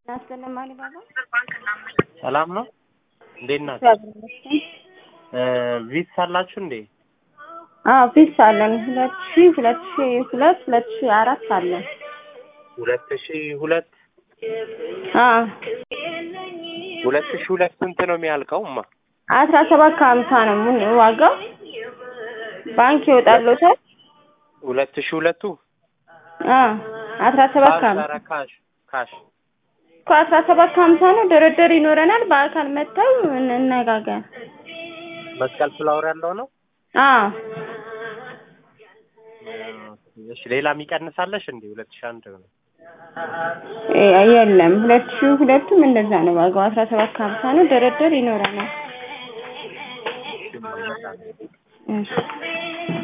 ናስገነማኒ ባባ ሰላም ነው። እንዴት ናችሁ? ቪትስ አላችሁ እንዴ? አዎ ፊክስ አለን። ሁለት ሺ ሁለት ሺ ሁለት ሁለት ሺ አራት አለን። ሁለት ሺ ሁለት አዎ ሁለት ሺ ሁለት ስንት ነው የሚያልቀው? እማ አስራ ሰባት ከሀምሳ ነው ምን ዋጋው ባንክ ይወጣልዎታል። ሁለት ሺ ሁለቱ አዎ አስራ ሰባት ካሽ ከሀምሳ ኧረ ካሽ ካሽ እኮ አስራ ሰባት ከሀምሳ ነው። ድርድር ይኖረናል። በአካል መጥተው እንነጋገር። መስቀል ፍላወር ያለው ነው። አዎ እሺ ሌላ የሚቀንሳለሽ እንዴ? ሁለት ሺ አንድ ነው። እ የለም ሁለት ሺ ሁለቱም እንደዛ ነው ዋጋው አስራ ሰባት ከሀምሳ ነው። ድርድር ይኖረናል። እሺ